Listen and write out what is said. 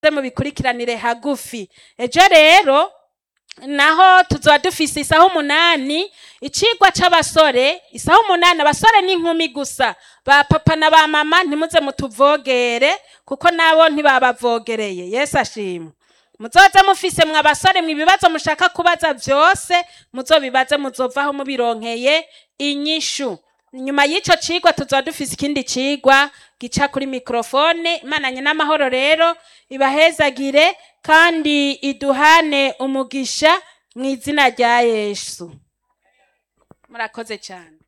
mubikurikiranire hagufi ejo rero naho tuzoba dufise isaha umunani icigwa c'abasore isaha umunani abasore n'inkumi gusa ba papa na ba mama ntimuze mutuvogere kuko nabo ntibabavogereye yesu ashimwe muzoze mufise mwe abasore mwe ibibazo mushaka kubaza vyose muzobibaze muzovaho mubironkeye inyishu nyuma y'ico cigwa tuzoba dufise ikindi cigwa gica kuri mikrofone imananye n'amahoro rero ibahezagire kandi iduhane umugisha mu izina rya yesu murakoze cyane